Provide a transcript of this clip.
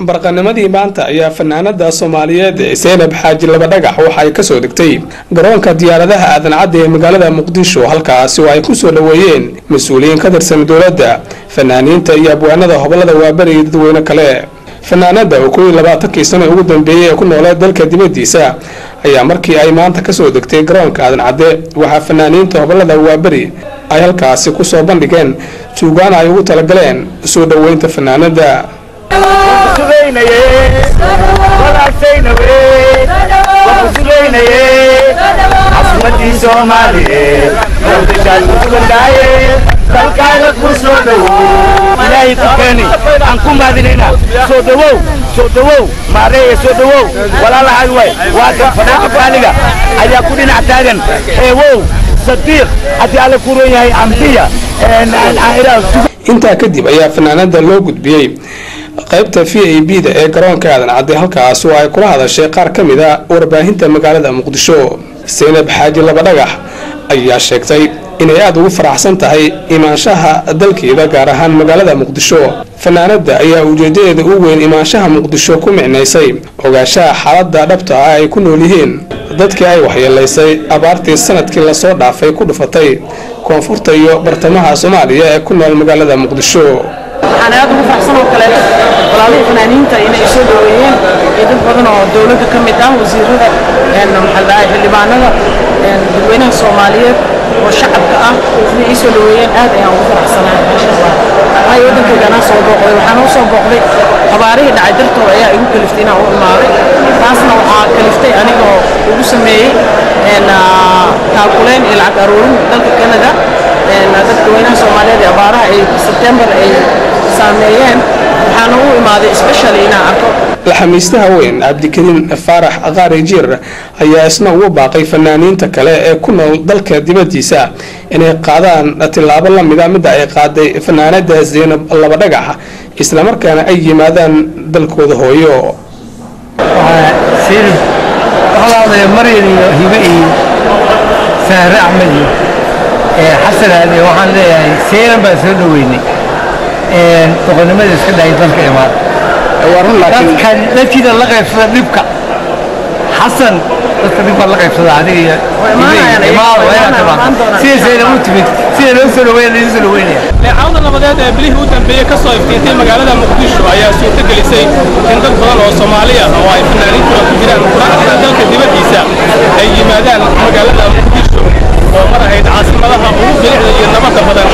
barqanimadii maanta ayaa fanaanada soomaaliyeed seynab xaaji labadhagax waxa ay kasoo degtay garoonka diyaaradaha aadan cadda ee magaalada muqdisho halkaasi oo ay kusoo dhoweeyeen mas-uuliyiin ka tirsan dowladda fanaaniinta iyo abwaanada hobolada waaberi iyo dadweyne kale fanaanada oo kooiyo labaatankii sano ugu dambeeyey ee ku nooleed dalka dibadiisa ayaa markii ay maanta kasoo degtay garoonka aadan cadde waxaa fanaaniinta hobolada waaberi ay halkaasi kusoo bandhigeen suugaan ay ugu talagaleen soo dhoweynta fanaanada casimadii soomaaliyeed muqdishaad ku sugandaaye dalkaaga ku soo dhowow ilaahay ku keeni aan ku maadinayna soo dhowow soo dhowow maareeye soo dhowow walaalahay way waa kan fanaanka faaliga ayaa ku dhinac taagan eewow sadiiq haddii alle ku ron yahay ambiya intaa kadib ayaa fanaanada loo gudbiyey qaybta v a b da ee garoonka aadan cadde halkaas oo ay kula hadashay qaar ka mid a warbaahinta magaalada muqdisho seynab xaaji labadhagax ayaa sheegtay inay aada ugu faraxsan tahay imaanshaha dalkeeda gaar ahaan magaalada muqdisho fanaanada ayaa ujeedadeeda u weyn imaanshaha muqdisho ku micnaysay ogaanshaha xaalada dhabta ah ay ku nool yihiin dadkii ay waxyeelaysay abaartii sanadkii lasoo dhaafay ku dhufatay koonfurta iyo bartamaha soomaaliya ee ku nool magaalada muqdisho waxaan aad ugu faraxsan oo kaleeto walaalihii fanaaniinta inay soo dhoweeyeen iyo dad badan oo dowladda ka mid ah wasiirada maxaa dhahay xildhibaanada dadweynaha soomaaliyeed oo shacabka ah inay ii soo dhoweeyeen aad ayaan ugu faraxsanahay maasha allah waayo waddankayganaa soo booqday waxaan u soo booqday abaarihii dhacay dartooda ayaa igu kaliftay inaan u imaaday taasna waxaa kaliftay anigoo ugu sameeyey taakuleen iyo lacag aruurin dalka canada dadweynaha soomaaliyeed ee abaaraha ay sebtembar ay saameeyeen waxaana u imaaday specially inaan arko laxamiistaha weyn cabdikariin faarax qaari jiir ayaa isna ugu baaqay fanaaniinta kale ee ku nool dalka dibadiisa inay qaadaan tillaabo lamida midda ay qaaday fanaanada zeynab labadhagax islamarkaana ay yimaadaan dalkooda hooyo maryan iyo hibe iyo sahre axmed iyo xasan aade waxaan leeyahay seyran baan soo dhoweynay doqonnimada iska dhahay dalka imaad dadkan dadkiina la qaybsada dhibka xasan dadka dhib baa la qaybsada adiga iyo sida seyran u timid sida loo soo dhaweynaya loo soo dhaweynaya leecawda nabadeed ee bilihii u dambeeyey kasoo iftiintay magaalada muqdisho ayaa suurto gelisay in dad badan oo soomaali ah oo ay fanaaniintuna ku jiraan quraacda dalka dibaddiisa ay yimaadaan magaalada muqdisho oo mar ahayd caasimadaha ugu bilicda iyo nabadda badan